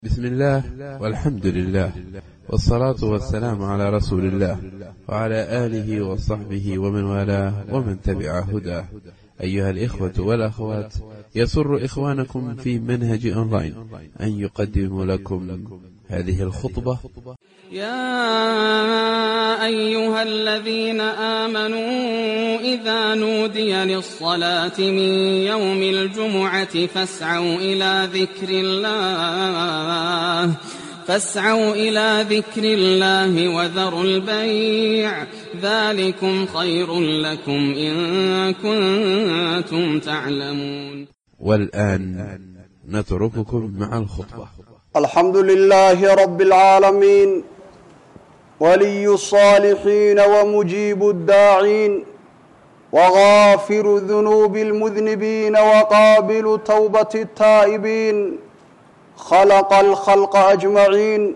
بسم الله والحمد لله والصلاة والسلام على رسول الله وعلى آله وصحبه ومن والاه ومن تبع هداه أيها الإخوة والأخوات يسر إخوانكم في منهج أونلاين أن يقدم لكم هذه الخطبة يا أيها الذين آمنوا إذا نودي للصلاة من يوم الجمعة فاسعوا إلى ذكر الله فاسعوا إلى ذكر الله وذروا البيع ذلكم خير لكم إن كنتم تعلمون والآن نترككم مع الخطبة الحمد لله رب العالمين ولي الصالحين ومجيب الداعين وغافر ذنوب المذنبين وقابل توبة التائبين خلق الخلق أجمعين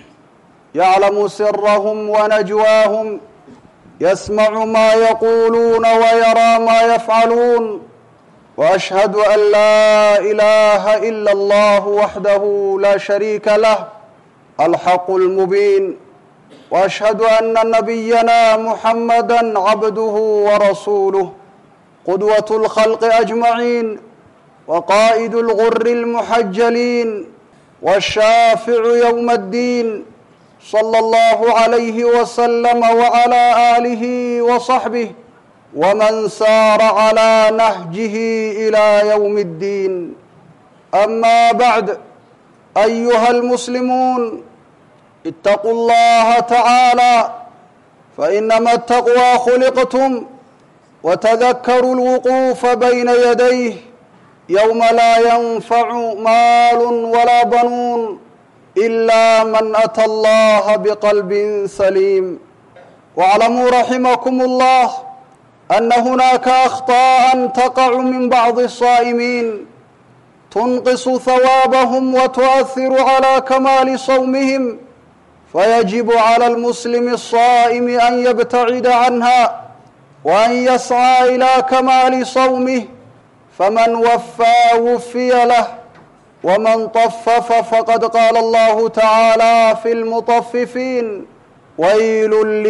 يعلم سرهم ونجواهم يسمع ما يقولون ويرى ما يفعلون واشهد ان لا اله الا الله وحده لا شريك له الحق المبين واشهد ان نبينا محمدا عبده ورسوله قدوه الخلق اجمعين وقائد الغر المحجلين والشافع يوم الدين صلى الله عليه وسلم وعلى اله وصحبه ومن سار على نهجه الى يوم الدين اما بعد ايها المسلمون اتقوا الله تعالى فانما التقوى خلقتم وتذكروا الوقوف بين يديه يوم لا ينفع مال ولا بنون الا من اتى الله بقلب سليم واعلموا رحمكم الله أن هناك أخطاء تقع من بعض الصائمين تنقص ثوابهم وتؤثر على كمال صومهم فيجب على المسلم الصائم أن يبتعد عنها وأن يسعى إلى كمال صومه فمن وفى وفي له ومن طفف فقد قال الله تعالى في المطففين ويل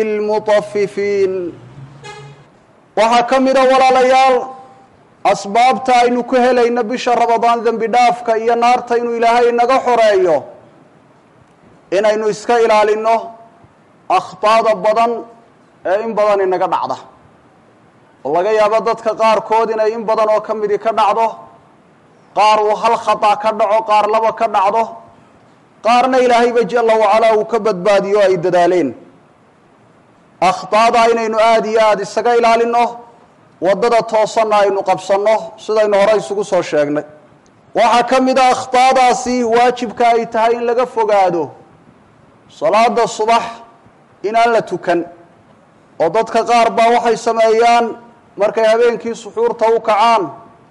للمطففين waxaa ka mida walaalayaal asbaabta aynu ku helayno bisha rabadaan dembi dhaafka iyo naarta inuu ilaahay inaga xoreeyo inaynu iska ilaalino akhtaada badan ee in badan inaga dhacda oo laga yaabo dadka qaarkood inay in badan oo ka midi ka dhacdo qaar uu hal khata ka dhaco qaar laba ka dhacdo qaarna ilaahayba jala wacalaa uu ka badbaadiyo ay dadaaleen akhtaada inaynu aada iyo aada isaga ilaalino waddada toosanna aynu qabsanno sidaynu hore isugu soo sheegnay waxaa ka mid a akhtaadaasi waajibka ay tahay in laga fogaado salaada subax inaan la tukan oo dadka qaar baa waxay sameeyaan markay habeenkii suxuurta u kacaan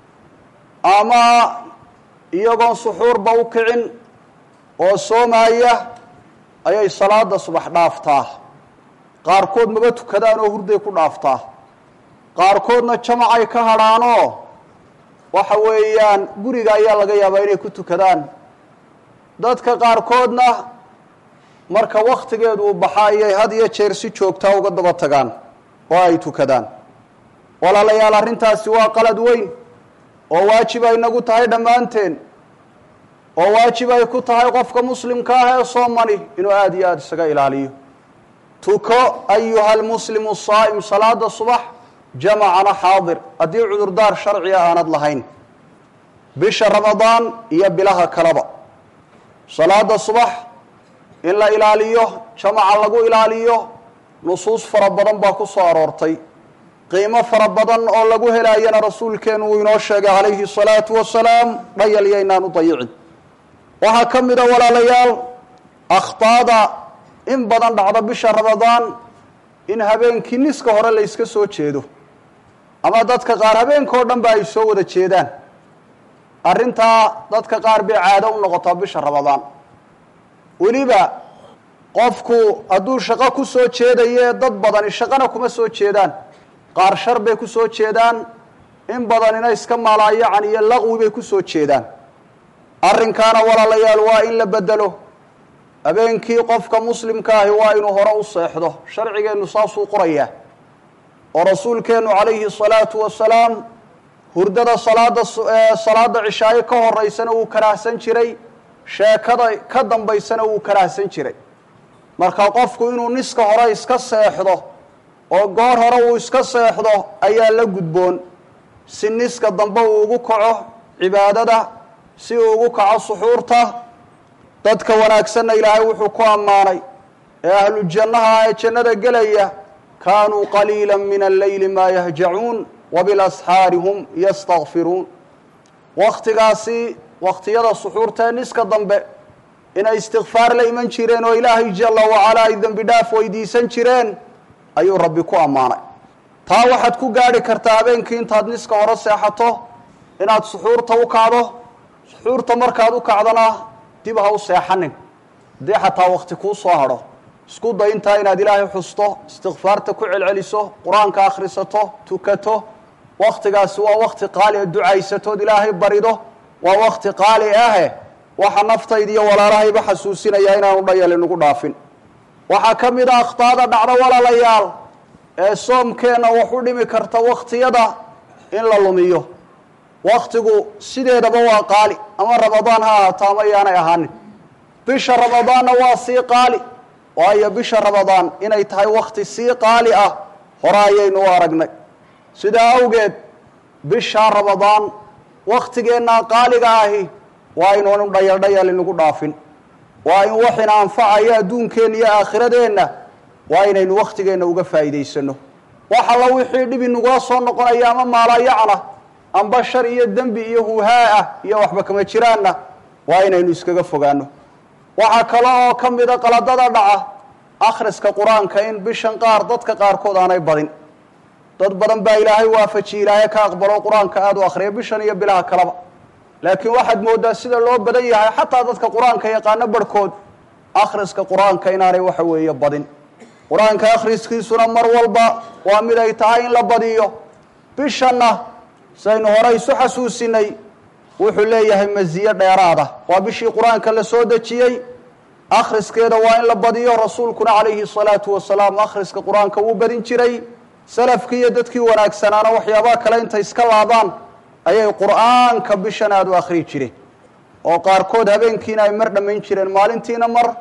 ama iyagoon suxuurba u kicin oo soomaya ayay salaada subax dhaaftaa qaarkood maba tukadaan oo hurday ku dhaaftaa qaarkoodna jamacay ka hadhaanoo waxa weeyaan guriga ayaa laga yaabaa inay ku tukadaan dadka qaarkoodna marka wakhtigeedu uu baxa ayay had iyo jeer si joogtaa uga daba tagaan oo ay tukadaan walaalayaal arrintaasi waa qalad weyn oo waajib ay nagu tahay dhammaanteen oo waajib ay ku tahay qofka muslimka ah ee soomani inuu aada iyo aada isaga ilaaliyo tuko ayuha almuslimu saa'im salaada subax jamacana xaadir haddii cudurdaar sharciga aanad lahayn bisha ramadaan iyo bilaha kaleba salaada subax in la ilaaliyo jamaca lagu ilaaliyo nusuus fara badan baa ku soo aroortay qiimo fara badan oo lagu helaayana rasuulkeenu uu inoo sheegay calayhi salaatu wasalaam dhayal yaynaan u dayicin waxaa ka mid a walaalayaal akhtaada in badan dhacdo bisha ramadaan in habeenkii niska hore la yska soo jeedo ama dadka qaar habeenkao dhan ba ay soo wada jeedaan arrintaa dadka qaar bay caado u noqotaa bisha ramadaan weliba qofku hadduu shaqo ku soo jeedaye dad badani shaqana kuma soo jeedaan qaar shar bay ku soo jeedaan in badanina iska maalaayacan iyo laqwi bay ku soo jeedaan arrinkaana walaalayaal waa in la bedelo habeenkii qofka muslimka ahi waa inuu hore u seexdo sharcigeennu saasuu qorayaa oo rasuulkeennu calayhi salaatu wasalaam hurdada salaada salaada cishaayo ka horeysana wuu karaahsan jiray sheekada ka dambaysana wuu karaahsan jiray marka qofku inuu niska hore iska seexdo oo goor hore uu iska seexdo ayaa la gudboon si niska dambe uu ugu kaco cibaadada si uu ugu kaco suxuurta dadka wanaagsanna ilaahay wuxuu ku ammaanay ee ahlu jannaha ee jannada gelaya kaanuu qaliila min alleyli maa yahjacuun wabilasxaari hum yastakfiruun wakhtigaasi wakhtiyada suxuurta ee niska dambe inay istikfaar la iman jireen oo ilaahay jalla wacalaa ay dembi dhaaf weydiisan jireen ayuu rabbi ku ammaanay taa waxaad ku gaadhi kartaa habeenkii intaad niska hore seexato inaad suxuurta u kacdo suxuurta markaad u kacdana dib ha u seexanin haddii xataa wakti kuu soo hadho isku day intaa inaad ilaahay xusto istikfaarta ku celceliso qur-aanka akhrisato tukato waktigaasi waa wakti qaali a ducaysatood ilaahay barido waa wakti qaali ahe waxa naftayda iyo walaalahayba xasuusinayaa inaanu dhayal inugu dhaafin waxaa ka mid a akhtaada dhacdo walaalayaal ee soomkeenna wax u dhimi karta wakhtiyada in la lumiyo waktigu sideedaba waa qaali ama ramadaan ha ahaato ama yaanay ahaanin bisha ramadaanna waa sii qaali waayo bisha ramadaan inay tahay wakti sii qaali ah hore ayaynu u aragnay sidaa awgeed bisha ramadaan wakhtigeennaa qaaliga ahi waa inuunu dhayal dhayal inugu dhaafin waa in waxina anfacayo adduunkeenna iyo aakhiradeenna waa inaynu wakhtigeenna uga faa'iidaysano wax alla wixii dhib inugula soo noqonaya ama maalayacna amba shar iyo dembi iyo huhaa ah iyo waxba kama jiraanna waa inaynu iskaga fogaano waxaa kale oo ka mida qaladada dhaca akhriska qur-aanka in bishan qaar dadka qaarkood aanay badin dad badan baa ilaahay waafajiye ilaahay ka aqbalo qur-aanka aada u akhriya bishan iyo bilaha kaleba laakiin waxaad moodaa sida loo badan yahay xataa dadka qur-aanka yaqaano barhkood akhriska qur-aanka inaanay waxa weeye badin qur-aanka akhriskiisuna mar walba waa mid ay tahay in la badiyo bishanna saynu hore isu xasuusinay wuxuu leeyahay masiye dheeraada waa bishii qur-aanka la soo dejiyey akhriskeeda waa in la badiyo rasuulkuna calayhi salaatu wasalaam akhriska qur-aanka wuu badin jiray salafkii iyo dadkii wanaagsanaana waxyaabaha kale intay iska laabaan ayay qur-aanka bishan aada u akhriyi jireen oo qaarkood habeenkiina ay mar dhammayn jireen maalintiina mar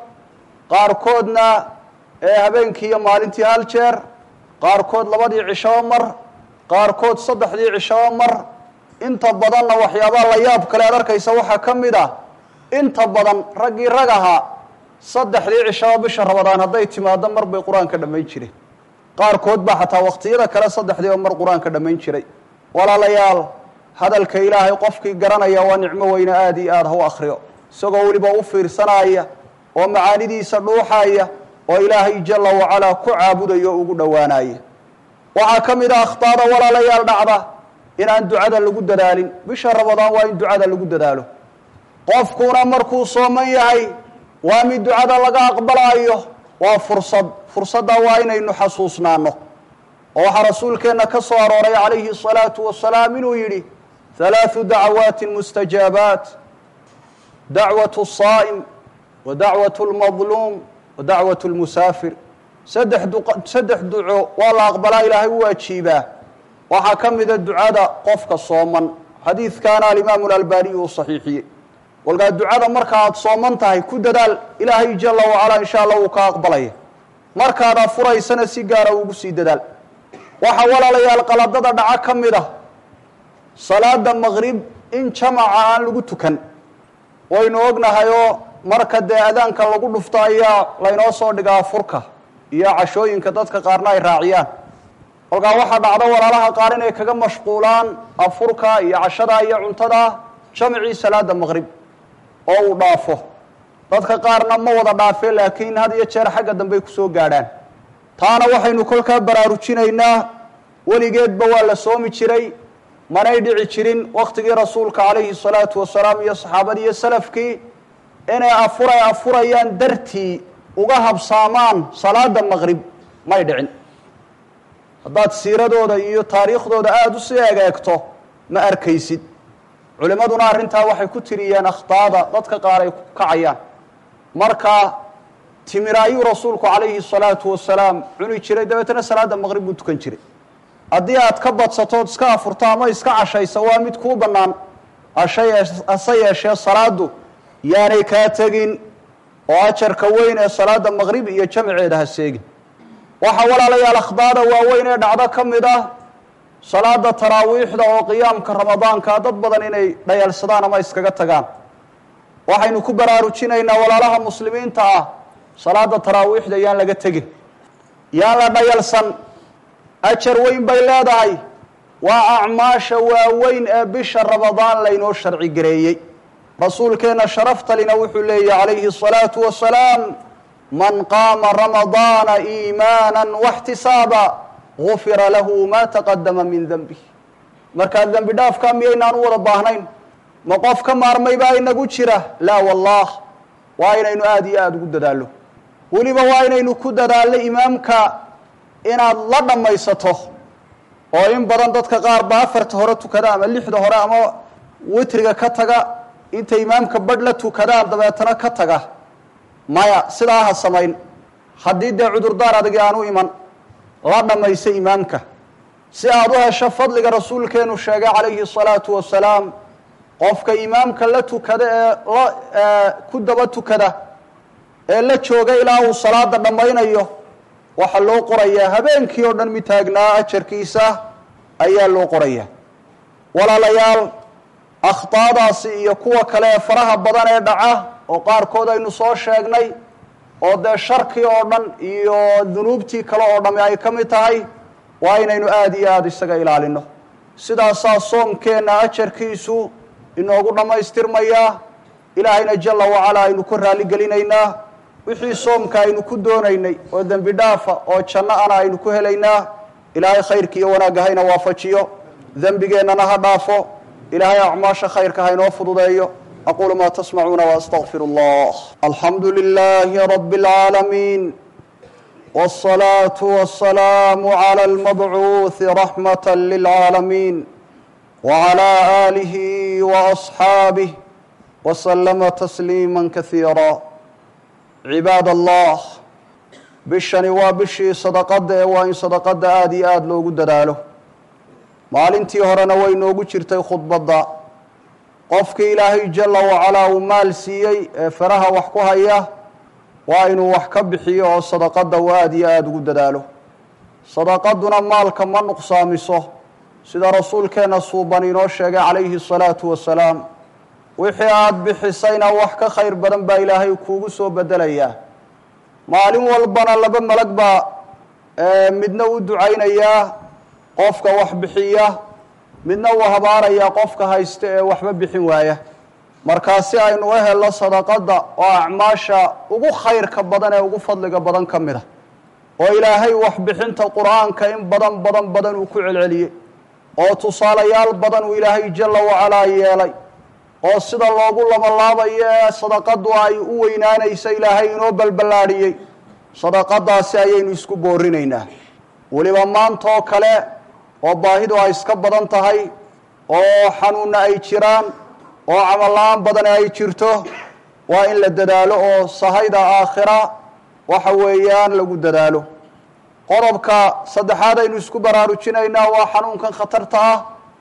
qaarkoodna ee habeenkii iyo maalintii hal jeer qaarkood labadii cishaba mar qaarkood saddexdii cishaba mar inta badanna waxyaabaha la yaab kale ad arkaysa waxaa ka mid ah inta badan raggii rag ahaa saddexdii cishaba bisha rabadaan hadday timaado mar bay qur-aanka dhammayn jireen qaarkood baa xataa waqtiyada kale saddexdiiba mar qur-aanka dhammayn jiray walaalayaal hadalka ilaahay qofkii garanaya waa nicmo weyne aada iyo aada ha u akhriyo isagoo weliba u fiirsanaya oo macaanidiisa dhuuxaya oo ilaahay jalla wacalaa ku caabudaya o ugu dhowaanaya waxaa ka mid a akhtaada walaalayaal dhacda inaan ducada lagu dadaalin bisha ramadaan waa in ducada lagu dadaalo qofkuna markuu sooman yahay waa mid ducada laga aqbalaayo waa fursad fursadda waa inaynu xasuusnaano oo waxaa rasuulkeenna ka soo arooray calayhi الsalaatu wasalaam inuu yidhi halaaثu dacwaati mustajaabaat dacwaة الصaa'im wa dacwaة اlmadluum wa dacwaة اlmusaafir saddex saddex duco waa la aqbalaa ilaahay u waajiibaa waxaa ka mida ducada qofka sooman xadiidkaana alimaamu اlalbaniy uu saxiixiyey walkaa ducada marka aad sooman tahay ku dadaal ilaahay jala wacalaa in sha allah wuu ka aqbalaya markaad afuraysana si gaara ugu sii dadaal waxaa walaalayaal qaladada dhaco ka mid ah salaada maqrib in jamaca aan lagu tukan waynu ognahay oo marka dee adaanka lagu dhufto ayaa laynoo soo dhigaa furka iyo cashooyinka dadka qaarna ay raaciyaan kolkaa waxaa dhacdo walaalaha qaar inay kaga mashquulaan afurka iyo cashada iyo cuntada jamcii salaada maqrib oo uu dhaafo dadka qaarna ma wada dhaafeen laakiin had iyo jeer xagga dambey kusoo gaadhaan taana waxaynu kolkaa baraarujinaynaa weligeedba waa la soomi jiray manay dhici jirin waktigii rasuulka calayhi salaatu wasalaam iyo saxaabadii iyo salafkii inay afuray afurayaan dartii uga habsaamaan salaada maqrib may dhicin haddaad siiradooda iyo taariikhdooda aada usii egeegto ma arkaysid culimmaduna arrintaa waxay ku tiriyeen akhtaada dadka qaar ay ku kacayaan marka timir ayuu rasuulku calayhi salaatu wasalaam cuni jiray dabeetana salaadda maqrib buu tukan jiray haddii aad ka badsatood iska afurto ama iska cashaysa waa mid kuu bannaan hase yeeshee salaaddu yaanay kaa tegin oo ajarka weyn ee salaadda maqrib iyo jamceeda ha seegin waxaa walaalayaal akhdaada waaweyn ee dhacdo ka mid ah salaada taraawiixda oo qiyaamka ramadaanka dad badan inay dhayalsadaan ama iskaga tagaan waxaynu ku baraarujinaynaa walaalaha muslimiinta ah salaada taraawiixda yaan laga tegin yaan la dhayalsan ajar weyn bay leedahay waa acmaasha waaweyn ee bisha ramadaan laynoo sharci gareeyey rasuulkeenna sharaftalina wuxuu leeyahy calayhi الsalaatu wasalaam man qaama ramadaana iimaana waxtisaaba gufira lahu ma taqadama min denbih markaa dembi dhaafkaa miyaynaan u wada baahnayn ma qof ka maarmay baa inagu jira laa wallah waa inaynu aada iyo aada ugu dadaallo weliba waa inaynu ku dadaallo imaamka inaad la dhammaysato oo in badan dadka qaar ba afarta hore tukada ama lixda hore ama witriga ka taga inta imaamka badh la tukadaan dabeetana ka taga maya sidaa ha samayn haddii dee cudurdaar adagi aan u iman la dhammaysa imaamka si aada u hesho fadliga rasuulkeenu sheegay calayhi الsalaatu wasalaam qofka imaamka la tukada ee la ku daba tukada ee la jooga ilaa uu salaada dhammaynayo waxaa loo qorayaa habeenkii oo dhan mid taagnaa ajarkiisa ayaa loo qorayaa walaalayaal akhtaadaasi iyo kuwa kale ee faraha badan ee dhaca oo qaarkood aynu soo sheegnay oo dee sharkii oo dhan iyo dunuubtii kale oo dhami ay ka mid tahay waa inaynu aada iyo aada isaga ilaalino sidaasaa soomkeenna ajarkiisu inoogu dhammaystirmayaa ilaahayna jalla wacalaa aynu ku raalligelinaynaa wixii soomka aynu ku doonaynay oo dembi dhaafa oo janno ana aynu ku helaynaa ilaahay khayrka iyo wanaagga hayna waafajiyo dembigeennana ha dhaafo ilaahay acmaasha khayrka haynoo fududeeyo aquulu maa tasmacuuna waastaqfir allah alxamdu lilaahi rabi اlcaalamiin wالصalaaةu waالsalaamu عlى اlmabcuuثi raxmaة lilcaalamiin wعlى آlihi وأصxaabih وslama tasliima kasiira cibaad allah bishani waa bishii sadaqadda ee waa in sadaqadda aada iyo aada loogu dadaalo maalintii horena way noogu jirtay khudbadda qofkii ilaahay jalla wacalaa uu maal siiyey ee faraha wax ku haya waa inuu wax ka bixiyo oo sadaqadda uu aada iyo aada ugu dadaalo sadaqaduna maalka ma nuqsaamiso sida rasuulkeenna suuban inoo sheegay calayhi الsalaatu wasalaam wixii aada bixisayna wax ka khayr badan baa ilaahay kuugu soo bedelayaa maalin walbana laba malag baa midna u ducaynayaa qofka wax bixiya midna uu habaarayaa qofka haysta ee waxba bixin waaya markaa si aynu u helno sadaqadda oo acmaasha ugu khayrka badan ee ugu fadliga badan ka mid a oo ilaahay waxbixinta qur-aanka in badan badan badan uu ku celceliyey oo tusaalayaal badan uu ilaahay jalla wacalaa yeelay oo sida loogu labalaabayo ee sadaqadu ay u weynaanaysa ilaahay inoo balballaadhiyey sadaqadaasi ayaynu isku boorinaynaa weliba maanta oo kale oo baahidu ay iska badan tahay oo xanuunna ay jiraan oo camal-la-aan badani ay jirto waa in la dadaalo oo sahayda aakhira waxa weeyaan lagu dadaalo qodobka saddexaad aynu isku baraarujinaynaa waa xanuunkan khatarta ah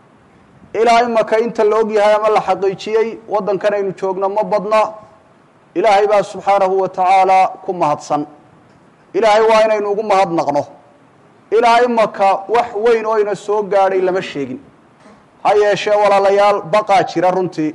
ilaa imaka inta la og yahay ama la xaqiijiyey waddankan aynu joogno ma badna ilaahay baa subxaanahu wa tacaala ku mahadsan ilaahay waa inaynu ugu mahadnaqno ilaa imaka wax weyn oo ina soo gaadhay lama sheegin ha yeeshee walaalayaal baqaa jira runtii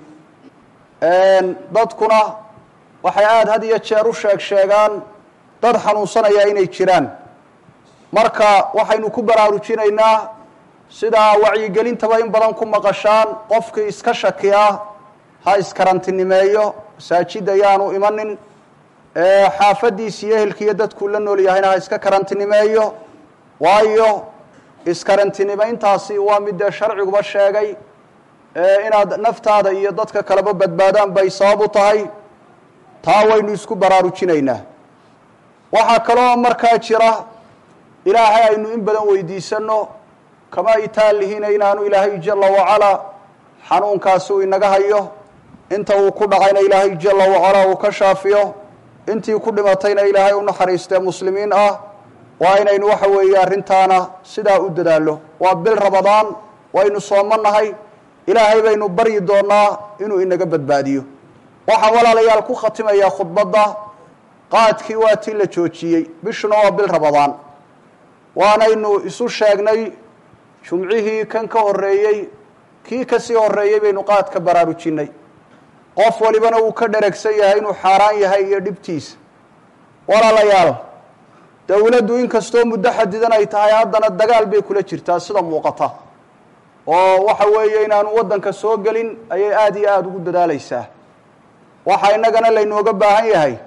dadkuna waxay aada had iyo jeer u sheeg sheegaan dad xanuunsanaya inay jiraan marka waxaynu ku baraarujinaynaa sidaa wacyigelintaba in badan ku maqashaan qofkii iska shakiya ha iskarantinimeeyo masaajid ayaanu imanin xaafadiisi iyo ehelkiiyo dadkuu la nool yahayna ha iska karantinimeeyo waayo iskarantinimayntaasi waa mid dee sharciguba sheegay inaad naftaada iyo dadka kaleba badbaadaan bay sabab u tahay taa waynu isku baraarujinaynaa waxaa kaloo markaa jira ilaahay aynu in badan weydiisano kama itaalihiina inaanu ilaahay jala wacalaa xanuunkaasi uu inaga hayo inta uu ku dhacayna ilaahay jala wacalaa uu ka shaafiyo intii ku dhimatayna ilaahay u naxariistee muslimiin ah waa inaynu waxa weeye arrintaana sidaa u dadaallo waa bil rabadaan waynu soomannahay ilaahay baynu baryi doonaa inuu inaga badbaadiyo waxaan walaalayaal ku khatimayaa khudbadda qaadkii waa tii la joojiyey bishuna waa bil rabadaan waanaynu isu sheegnay jumcihii kan ka horreeyey kii kasii horreeyey baynu qaad ka baraarujinay qof walibana uu ka dheragsan yahay inuu xaaraan yahay iyo dhibtiisa walaalayaal dowladdu inkastoo muddo xadidan ay tahay haddana dagaal bay kula jirtaa sida muuqata oo waxa weeye inaanu waddanka soo gelin ayay aada iyo aada ugu dadaalaysaa waxaa innagana laynooga baahan yahay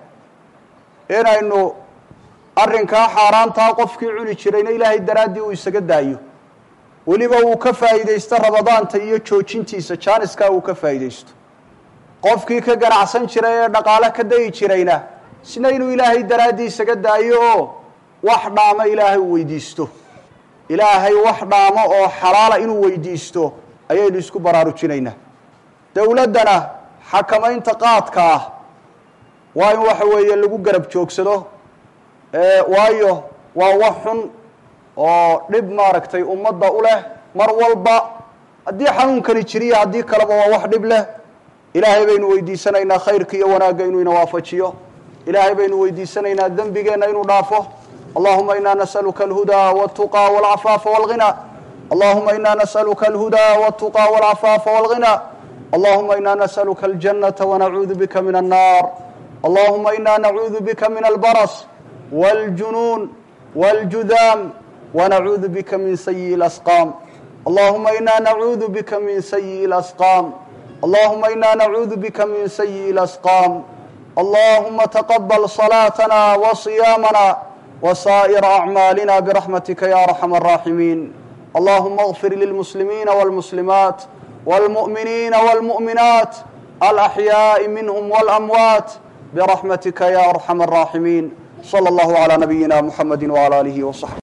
inaynu arrinkaa xaaraantaa qofkii cuni jirayna ilaahay daraaddii uu isaga daayo weliba uu ka faa'iidaysto rabadaanta iyo joojintiisa jaaniskaa uu ka faa'iidaysto qofkii ka ganacsan jiray ee dhaqaale ka dayi jirayna isna inuu ilaahay daraaddii isaga daayo oo wax dhaamo ilaahay uu weydiisto ilaahay wax dhaamo oo xalaala inuu weydiisto ayaynu isku baraarujinaynaa dowladdana xakamaynta qaadka ah waa in waxa weeye lagu garab joogsado waayo waa wax xun oo dhib maaragtay ummadda u leh mar walba haddii xanuunkani jiriyo haddii kaleba waa wax dhib leh ilaahay baynu weydiisanaynaa khayrka iyo wanaagga inuu ina waafajiyo ilaahay baynu weydiisanaynaa dembigeenna inuu dhaafo allahuma ina nas'aluka alhudaa waltuqaa walcafaafa walghina allahuma ina nas'aluka alhudaa waltuqaa walcafaafa walghina allahuma ina nas'aluka aljannata wanacuudu bika min annar allahuma ina nacuudu bika min albaras wاljunuun wاljudaam wanacuudu bika min sayiءi اlasqaam allahuma ina nacuudu bika min sayiءi اlasqaam allahuma ina nacuudu bika min sayiءi اlasqaam allahuma taqabal صalaatana wصiyaamana وsائر أعmaalina برaحmatika ya أرحم الراحimiin allahuma اغfir lلمسلimiina والمسلiمaaت والمؤminiina والمؤminaat الأحyaaءi minhm والأmwaaت برaحmatika ya أرحم الراحimiin slى اllah عlى نabiyina mحamedi وعlى آlihi وصaحبi